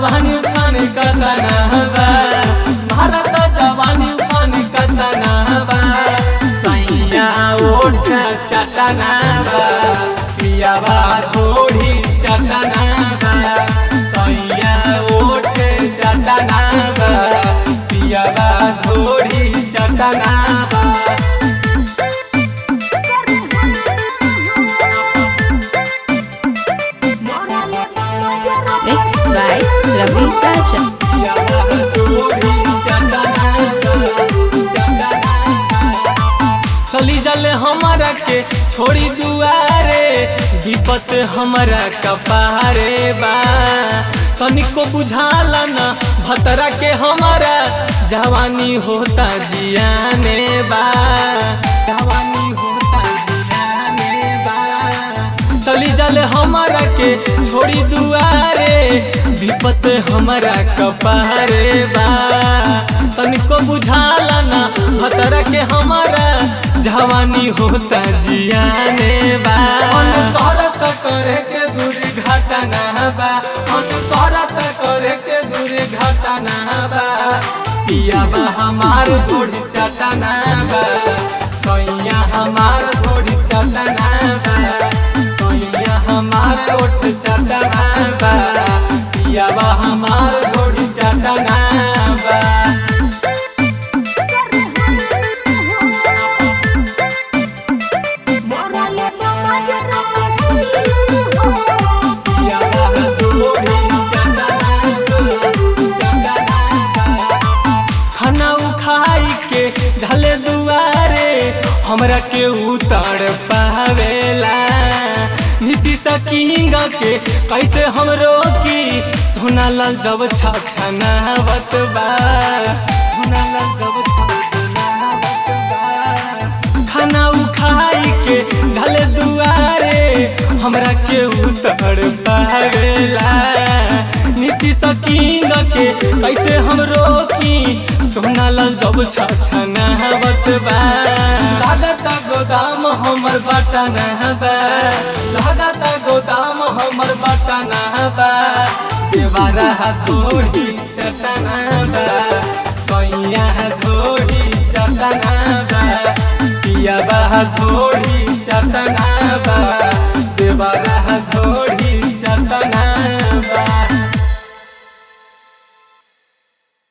जवानी उफान कतना बा भारत जवानी उफान कतना बा सैया ओठ चटना बा पियावा थोड़ी चटना बा सैया ओठ चटना बा पियावा थोड़ी चटना बा Mixed by Ravi Raja. चली जल हमारा के छोड़ी दुआरे विपत हमारा कपारे बा तनिको बुझाला न भतरा के हमारा जवानी होता जियाने बा जवानी होता जियाने बा चली जल हमारा के छोड़ी दुआरे विपत हमारा कपारे बा तनिको बुझाला ना भतरा के हमारा जवानी होता जियाने बा अनुतरत करे के दूरी घटना बा अनुतरत करे के दूरी घटना बा पिया बा हमार थोड़ी चटना बा सैया हमार थोड़ी चटना बा सैया हमार ओठ चटना बा पिया बा हमार थोड़ी चटना बा पिया बा थोड़ी चटना बा, चटना बा। खाना उखाई के झले दुआरे हमरा के उतार पावेला नीति सकिंग के कैसे हम रोकी सोना लाल जब छछनावत बा सोना लाल जब छछनावत बा खाना उखाई के झले दुआरे हमरा के उतार पावेला नीति सकिंग के कैसे हम रोकी सोना लाल जब छछनावत बा लागत गोदाम हमर बटना बा लागत गोदाम हमर बटना बा देवारा थोड़ी चटना बा सैया थोड़ी चटना बा पिया बा थोड़ी चटना बा देवारा थोड़ी